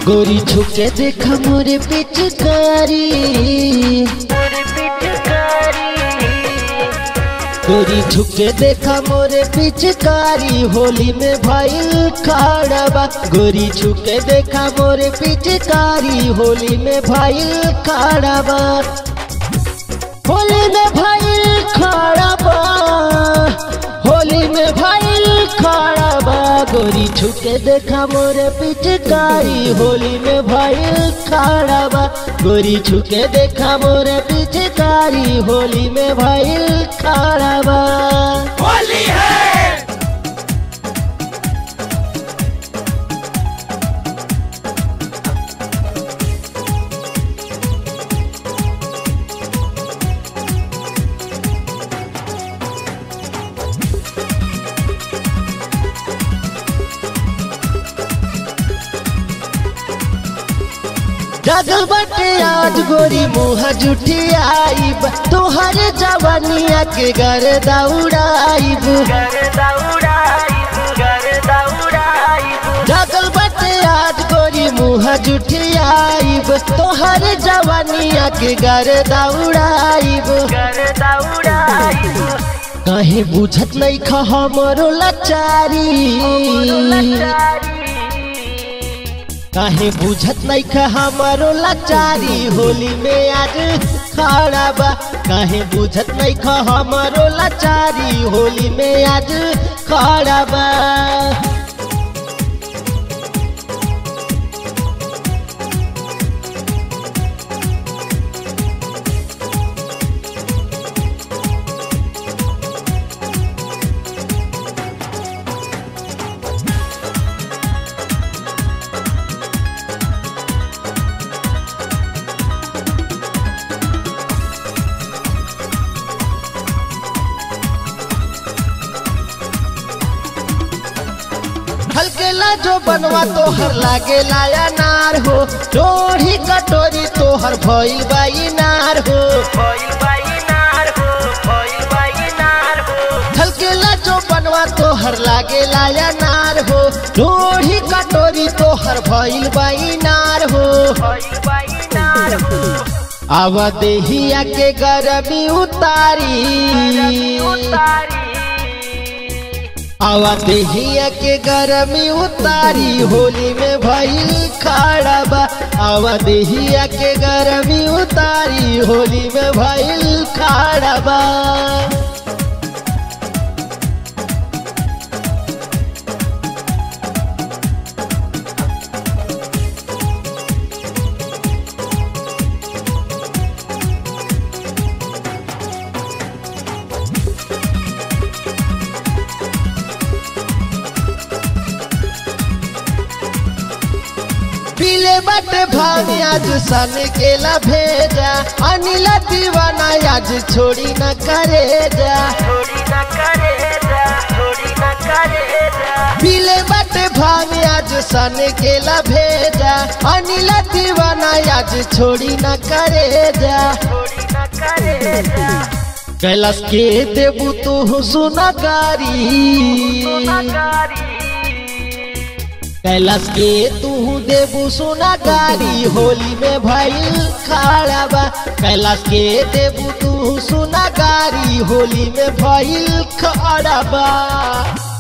गोरी छुके देखा मोरे पिचकारी गोरी छुके देखा मोरे पिचकारी होली में भाई खाड़बा गोरी छुके देखा मोरे पिचकारी होली में भाई खाड़बा होली में भाई खाड़बा होली में भाई खाड़बा गोरी छुके देखा मोरे पिचकारी होली में भाई खाड़बा गोरी छुके देखा मोरे पिचकारी होली में भाई खाड़बा होली है जगल बटे आज गोरी मुँह जुठी आईब तोहर जवानिया के घर दौड़ाइब जगल बटे आज गोरी मुँह जुठी आईब तोहर जवानिया के घर दौड़ाइब कहीं बुझत नहीं खा हमरो लाचारी काहे बुझत नहीं खा हमारो लाचारी होली में आज खड़ा बा काहे बुझत नहीं खा हमारो लाचारी होली में आज खड़ा बा हल्केला जो बनवा तोहर लागे लाया नार हो डोढ़ी कटोरी तोहर भइल बाई नार हो हल्केला जो बनवा तोहर लागे लाया नार हो डोढ़ी कटोरी तोहर भइल बाई नार हो आवा देहिया के गरमी उतारी आवा देहिया के गरमी उतारी होली में भइल खड़ा बा आवा देहिया के गरमी उतारी होली में भइल खड़ा बा पीले बटे भाभी आज सन केला भेजा अनिला दीवाना आज छोड़ी न करे जा पीले बटे भाभी आज सन केला भेजा अनिला दीवाना आज छोड़ी न करे जा कैलाश के देबू तू सुना गारी कैलाश के तू देबू सोना गारी होली में भइल खड़ा बा कैलाश के देबू तू सोना गारी होली में भइल खड़ा बा